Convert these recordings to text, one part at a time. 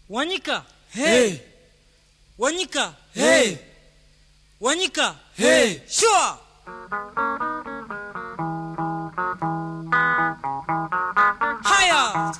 Wanyika, Hey, Wanyika, hey, Wanyika, hey. sure. Haya.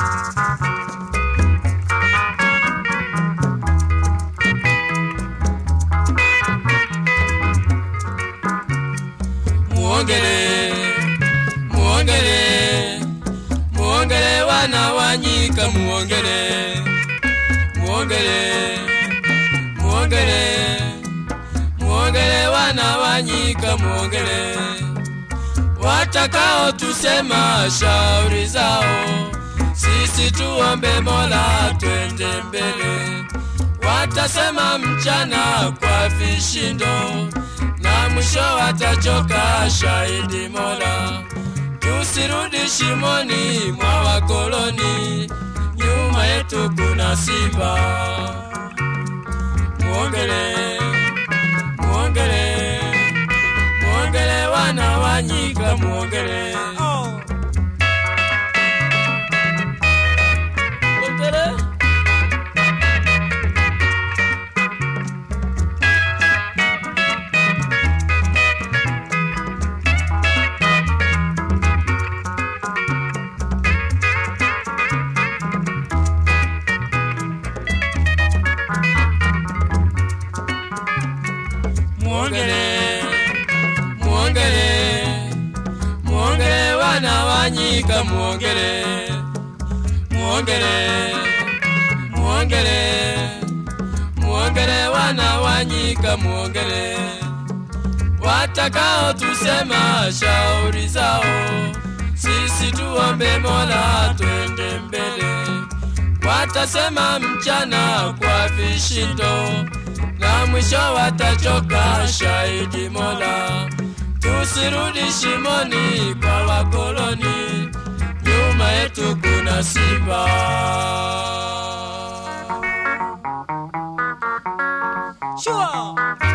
Muongele, muongele, muongele wana wanyika muongele, muongele, muongele, muongele wana wanyika muongele, watakao tusema shauri zao, sisi tuombe Mola twende mbele, watasema mchana kwa vishindo na mwisho watachoka shahidi Mola. Tusirudi shimoni mwa wakoloni, nyuma yetu kuna simba. Muongele, muongele, muongele wana wanyika, muongele Oh. muongele. Muongele, muongele, muongele wana wanyika, muongele, muongele, muongele, muongele wana wanyika, muongele, watakao tusema shauri zao, sisi tuombe Mola twende mbele, watasema mchana kwa vishindo na mwisho watachoka shahidi Mola. Tusirudi shimoni kwa wakoloni, nyuma yetu kuna simba. Sure.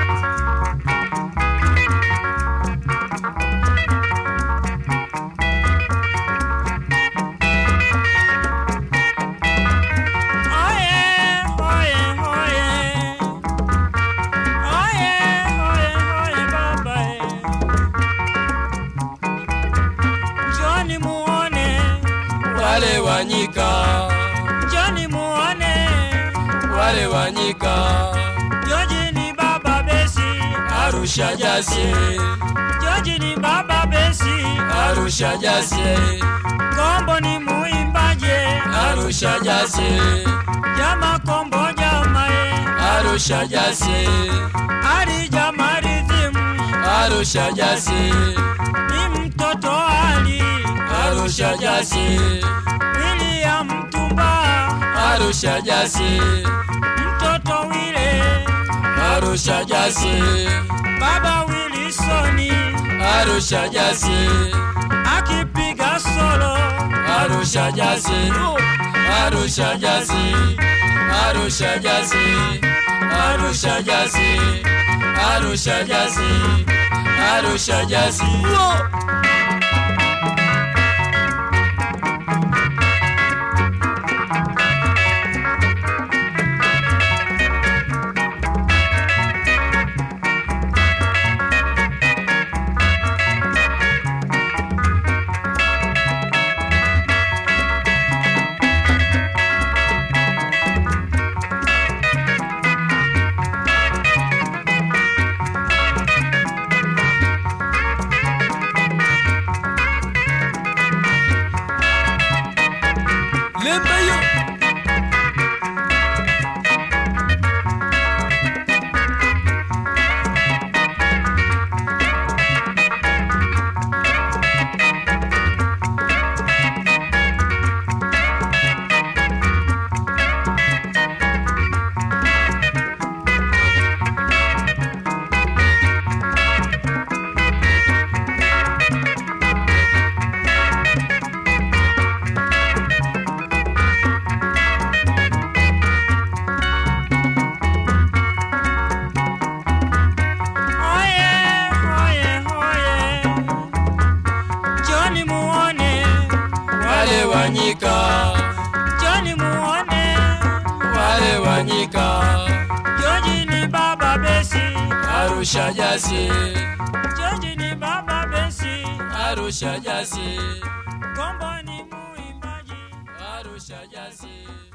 Oye, oye, oye. Oye, oye, oye, baba, eh. Njoni muone, Wale wanyika, njoni muone. wale wanyika, Joji ni baba besi, Arusha jasie, Joji ni baba besi. Arusha jasie, Kombo ni muimbaje, Arusha jasie, jama kombo jama e. Arusha jasie, Ali jama rithimu, Arusha jasie, ni mtoto Ali. Arusha jasie, William Tumba, Arusha jasie, mtoto Wile. Arusha jasie, Baba Wilsoni, Arusha jasie, akipiga solo. Arusha jasie, Arusha jasie, Arusha jasie, Arusha jasie, Arusha jasie, Arusha jasie. Lembe yo. Tanganyika, George ni baba besi, Arusha Jasi, George ni baba besi, Arusha Jasi, Kombo ni muimbaji. Arusha Jasi.